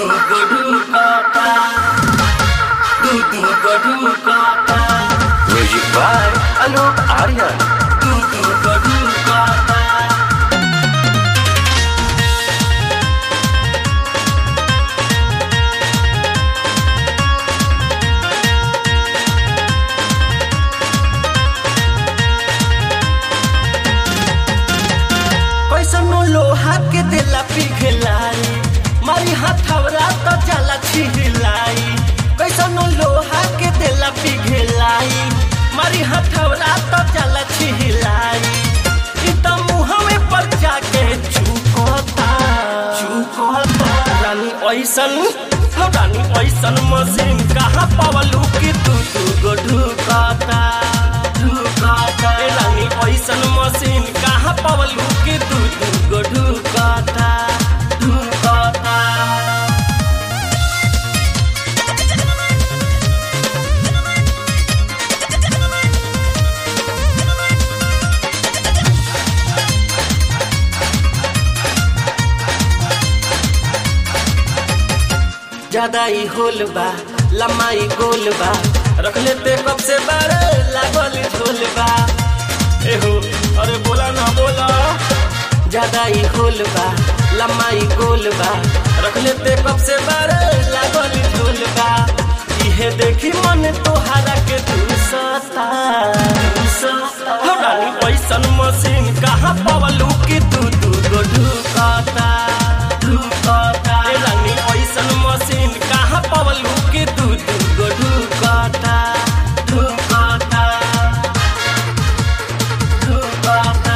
को ढूंढता तू तू को ढूंढता म्यूजिक बाय अलोक आर्यन तू तू को ढूंढता कैसनो लोहा के देला पिघलाई मारी हथौरा तो जाला छिहलाई कैसनो लोहा के देला पिघलाई मारी हथौरा तो जाला छिहलाई ई त मुहवे पर जाके चुकता चुकता रानी ऐसन हो रानी ऐसन मशीन कहाँ पावलू कि तू तू गो ढुकता ढुकता ए रानी ऐसन मशीन कहाँ पावलू कि तू तू गो ढुकता ढुकता ज्यादा ही होल बा लम्बाई गोल बा रख लेते कब से बारे लागल झोल बा एहो अरे बोला ना बोला ज्यादा ही होल बा लम्बाई गोल बा रख लेते कब से बारे लागल झोल बा इहे देखी मन तोहारा के तू सता हो रानी ऐसन मशीन कहाँ पावलू कि तू तू गो ढुकता ढुकता ए रानी ऐसन मशीन कहाँ पावलू कि तू तू गो ढुकता ढुकता ढुकता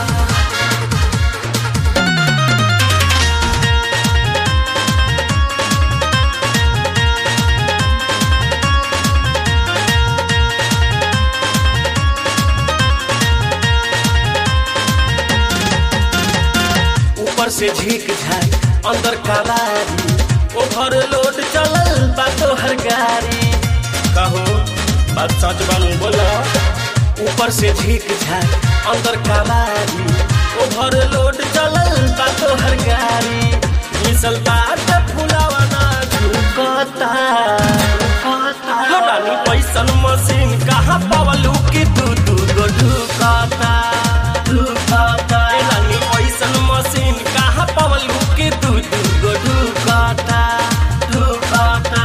ऊपर से झीक झाक अंदर कबारी ओभर लोड चलल बा तोहर गाड़ी कहो बात सच बनू बोला ऊपर से झीक झाक अंदर कबारी ओभर लोड चलल बा तोहर गाड़ी मिसल बाट फुलावा ना झुकता हो रानी पैसन मशीन कहाँ पावलू कि तू तू गो ढुकता ढुकता ए रानी पैसन मशीन कहाँ पावलू कि तू तू गो ढुकता ढुकता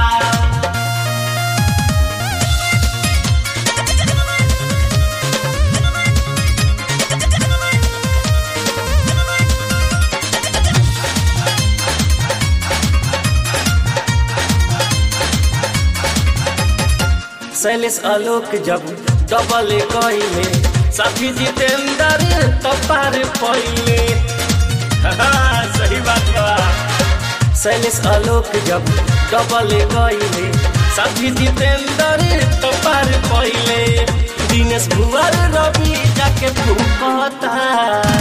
शैलेश आलोक जब डबल कइले साथी जितेंद्र तपार पहिले सही बात बा शैलेश आलोक जब डबल कइले साथी जितेंद्र तपार पहिले दिनेश भुवर रवि जाके फूकता